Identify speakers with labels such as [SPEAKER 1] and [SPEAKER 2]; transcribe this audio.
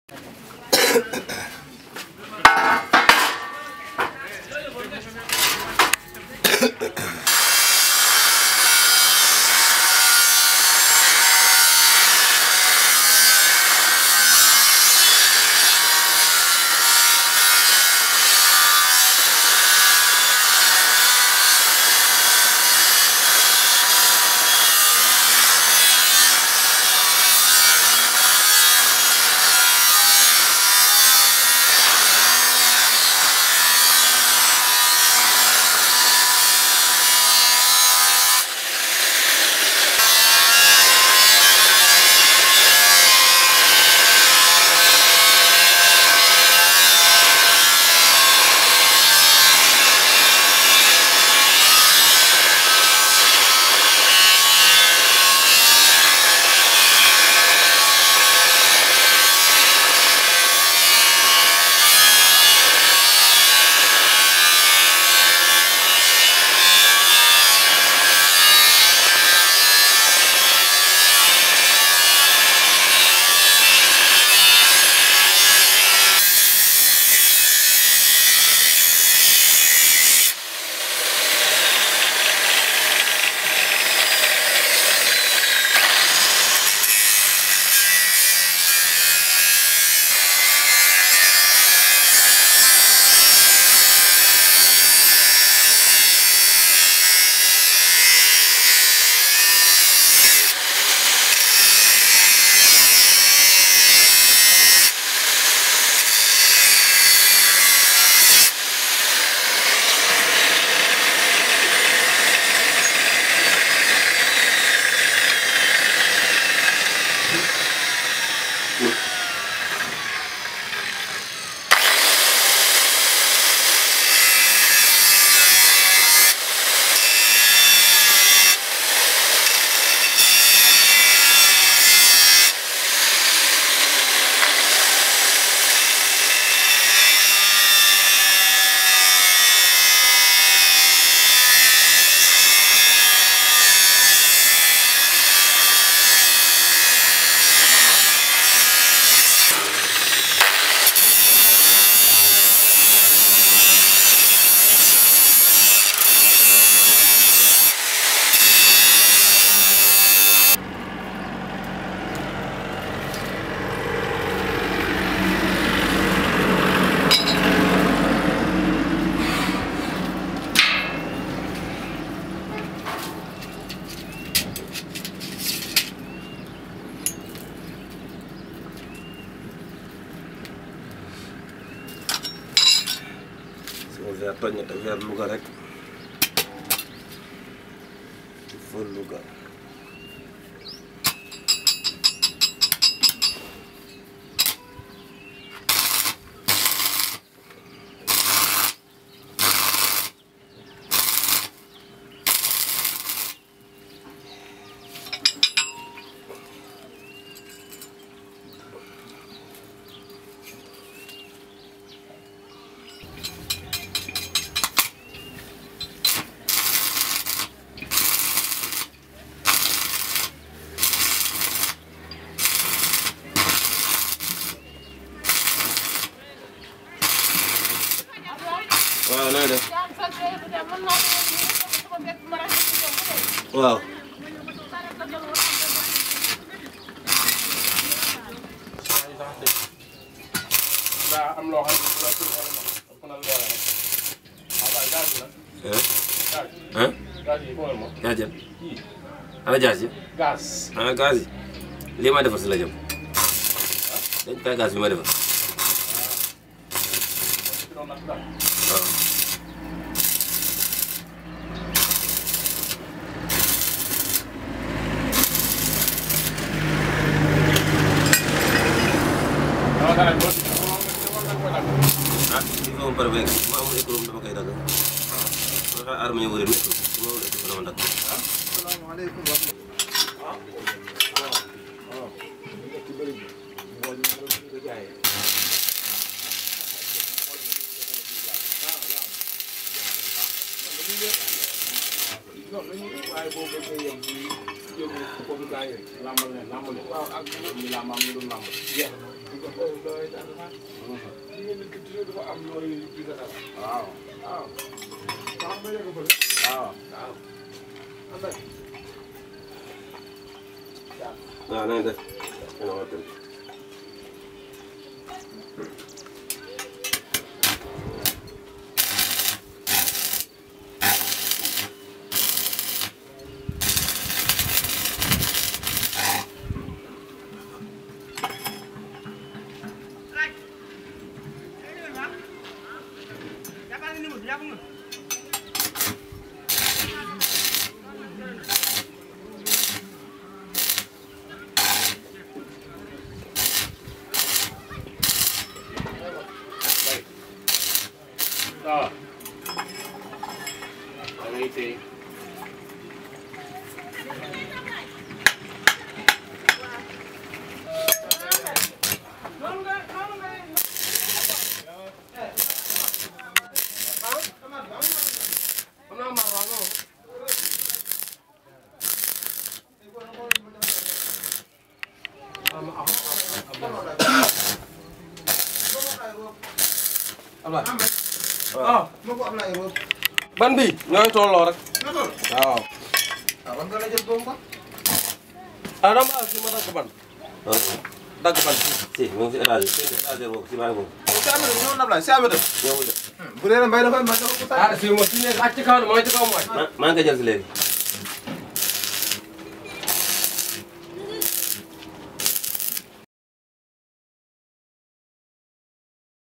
[SPEAKER 1] sama verre toj na te verre Louga rek fël Louga waaw na nga def waaw
[SPEAKER 2] daa am loo xam ne bu la pour nga ëpp na doole rek waaw waaye gaz bi nag
[SPEAKER 1] ah
[SPEAKER 2] gaz
[SPEAKER 1] ah
[SPEAKER 2] gaz yi foofu moom
[SPEAKER 1] yaa jëm
[SPEAKER 2] kii
[SPEAKER 1] ana jaas yi
[SPEAKER 2] gaz
[SPEAKER 1] ah gaz yi lii ma defar si la jëm dañ koy gaz bi ma defar
[SPEAKER 2] ci doon nag daal
[SPEAKER 1] waaw
[SPEAKER 2] dama dara boo ci boo nga nga koy dagg
[SPEAKER 1] ah il faut ma pare beeg ma amul économie dama koy dagg ma xaar aar ma ñëw wërëm économie su ma amul économie dama dagg
[SPEAKER 3] salaamaaleykum wa rahmatulah.
[SPEAKER 2] non dañuy waaye boo bëggee yem ci jóg foofu gaa yi lambal leen lambal leen waaw ak ñu lambam ñu dul lambal jeex na ñu ko xool doy dara sax li ngeen di toujours dafa am looy di dara waaw waaw waaw ma yegg fa waaw waaw am na
[SPEAKER 1] waaw na ngeen def dina war a dem.
[SPEAKER 2] waaw da ngay téye am naa mar waaw non am am
[SPEAKER 3] ah ma ko am na ay roob.
[SPEAKER 4] ban bi ñooy tolloo rek
[SPEAKER 3] na toll.
[SPEAKER 4] waaw
[SPEAKER 3] ah war nga la jël boobu quoi.
[SPEAKER 4] ah dama si ma dagg ban
[SPEAKER 1] ah
[SPEAKER 4] dagg ban
[SPEAKER 1] si mu ngi si étage bi si étage boobu si baa boobu
[SPEAKER 3] si amee ñëw na Ablaye si amee dem.
[SPEAKER 1] ñëwul de
[SPEAKER 3] bu dee mbay dafa ma dafa ko
[SPEAKER 4] ah si ma si nekk ak ci kaw mooy ci kaw mooy
[SPEAKER 1] maa maa ngi koy jël si léegi